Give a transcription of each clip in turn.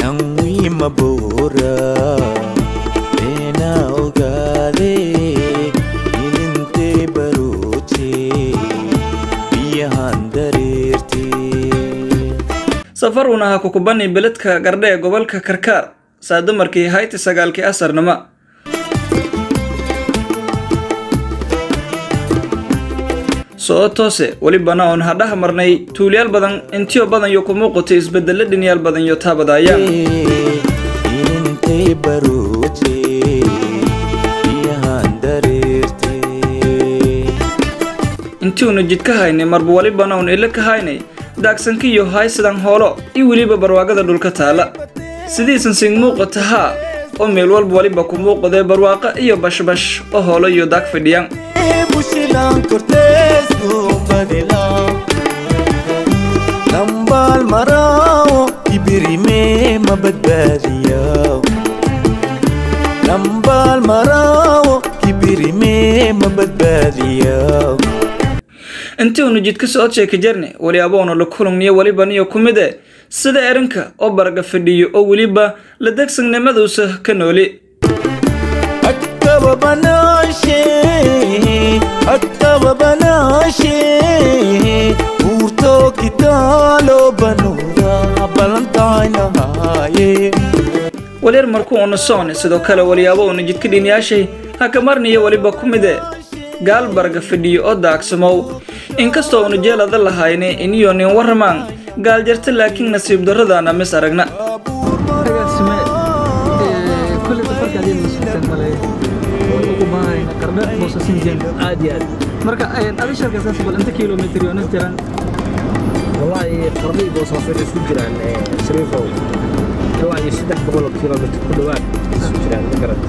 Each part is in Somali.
nanwiima boora beena ogaade ilintee barooje biyahan dareertee safar uun ahaa kukubani beledka gardhe ee gobolka karkaar saa dumarkii hayti sagaalkii asarnimo soo toose welibana oon hadhaha marnay tuulyaal badan intiyo badan yo ku muuqatay isbedelo dhinyaal badan yo taabadaayaan ilintee barooje biyahan dareertee intiuna jidka haynay marba welibana uun ilo ka haynay daagsankiyo haysidan hoolo iyo weliba barwaaqada dhulka taala sidiisan sing muuqata haa oo meel walba weliba ku muuqdee barwaaqa iyo bashbash oo hoolo iyo daag fidhiyaan bushilaan korteesku badilaa lambaal maraawo ibirimee ma badbaadiyaa lambaal maraawo ibirimee ma badbaadiyaa intiunu jidka socod sheeka jarne weli aboona la kulungniyo welibaniyo ku mid e sida erinka oo baraga fadhiyo oo weliba la degsannimaduusa ka nooli akkaba banaashee akkaba banaashee uurtoo kitaaloo banuuda ballantaynahaaye walyar markuu una soone sidoo kale weliyaabo una jidka dhinyaashay hakamarniyo weliba ku mid e gaal baraga fadhiyo oo daagsamow inkastoo una jeelada lahayne iniyo nin warramaan gaal jarta laakiin nasiib darradaana mis aragna agaasime kulli safarkaadii masuulsan male wuxuu ku baahay qardhe boosasinjen aad iyo aad marka adi sharkasaas bal inta kilomitr iyo nis jiran wallaahi qardii boosaaso isku jiraan eh, shariifow ilaa iyo saddex boqol oo kilomitr ku dhowaad isku jiraan ma garat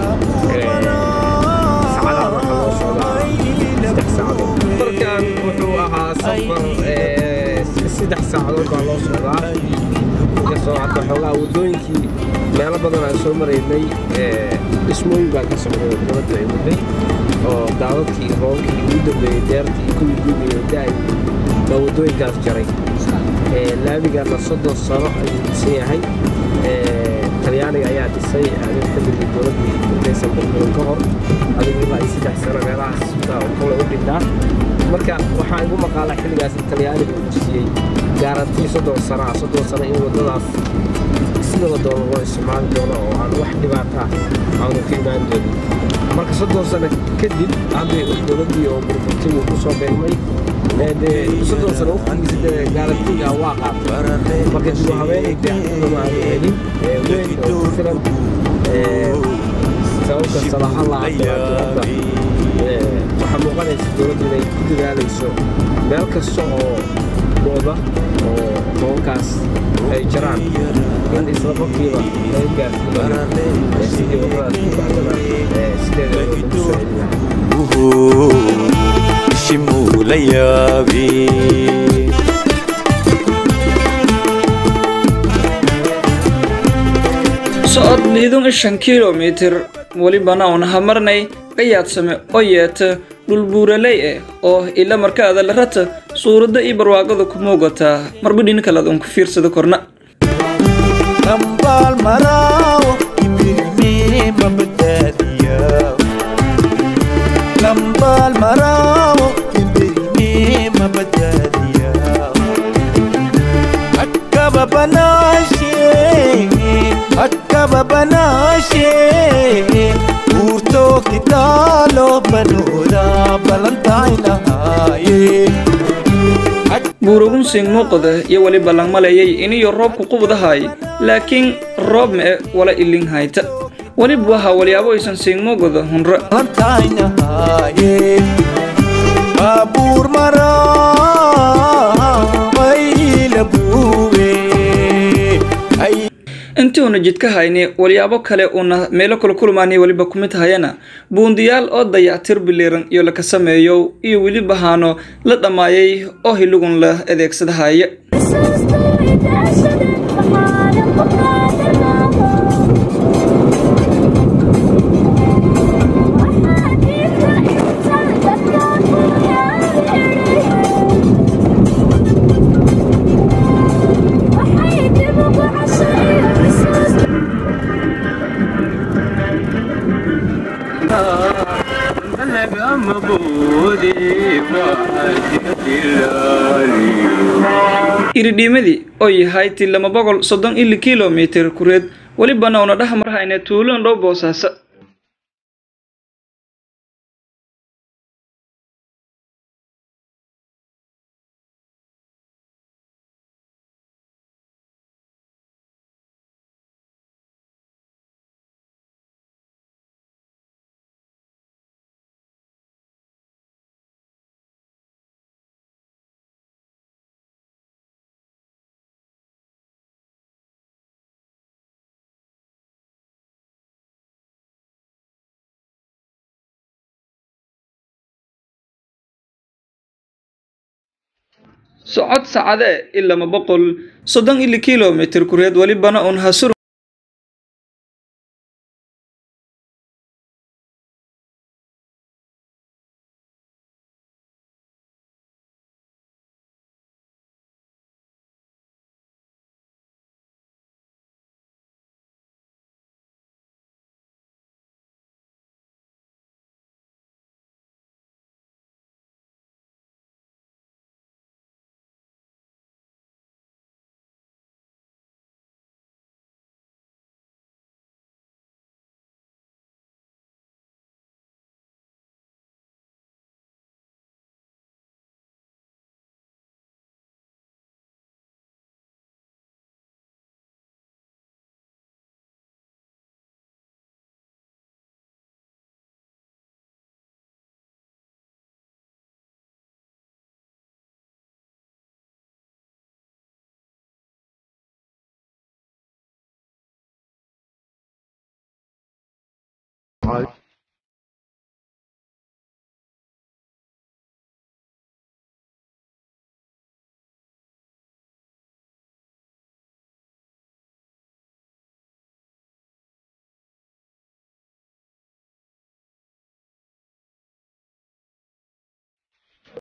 saacadaha waxaa loo socdaa saddex saacadood markan wuxuu ahaa safar eh, saddex saacadood baa loo socdaa inkastoo hadda xoogaa waddooyinkii meelo badan aan soo maraynay eh, dhismooyin baa ka socday oo dowladda ay waday oo daadadkii roobkii ugu dambeeyey deertii iyo kuwii guugayay da-ay baa waddooyinkaas jaray Eh, laamigana soddon sano ayuu dhisan yahay Eh, talyaaniga ayaa dhisay adig xilligii dowladdii intaysan burburin ka hor adigu ilaa iyo saddex sano meelahaas baa uu kale u dhintaa marka waxaa igu maqaala xilligaas in talyaaniga uu siiyey gaarantii soddon sano ah soddon sano in waddadaas sida la doono loo isticmaali doono oo aan wax dhibaata ah aanu ka imaan doonin marka soddon sano kadib hadday dowladdii oo burburtay uu ku soo beegmay ee dee soddon sano waqtigiisa dee gaarantiga waa qaatay marka dib u habeenayda ma aanu helin ee weyn oo ku filan ee sababka salaha lahaa dowladda ee waxaa muuqanaysa dowladdu inay ku dadaalayso meel kasta oo gooba oo tobankaas ay jaraan in isla qofkiiba laga gaarsiiyo ee sidii waddadaas ku baxdana ee sideeda loogu soo celin lahaa Uhu, shimuu la yaabee socod liidun ishan kilomitir welibana uun hamarnay qayaadsame oo yeeta dhul buuraley eh oo ila markaada la rata suuradda iyo barwaaqada ku muugataa marba dhin kalead uun ku fiirsada korna lambaal maraawo ibirimee ma badbaadiyaa lambaal maraawo ibirimee ma badbaadiyaa akkaba banaashee akkaba banaashee uurtoo kitaaloo banuuda ballantaynahaaye buurugun siin muuqda iyo weliba langmalayay iniyo roobku qubdahay laakiin roob ma'e wala ilin hayta weliba waxa walyaabo aysan siin muuqda hunra Valentine Babur maraa Ayla buwe Ay intii una jidka hayni walyaabo kale una meelo kala kulmaanay weliba ku mid hayana buundiyaal oo dayactir biliran iyo laka sameeyo iyo weliba haano la dhammaayay oo hilugun la adeegsadahaya Thank you. iridhiimadii oo yahay ti lama boqol soddon ili kilomitir kureed welibana una dhex marhayna tuulan dhow boosaaso socod sacadee i lama boqol soddon ili kilomitir kureed welibana un hasur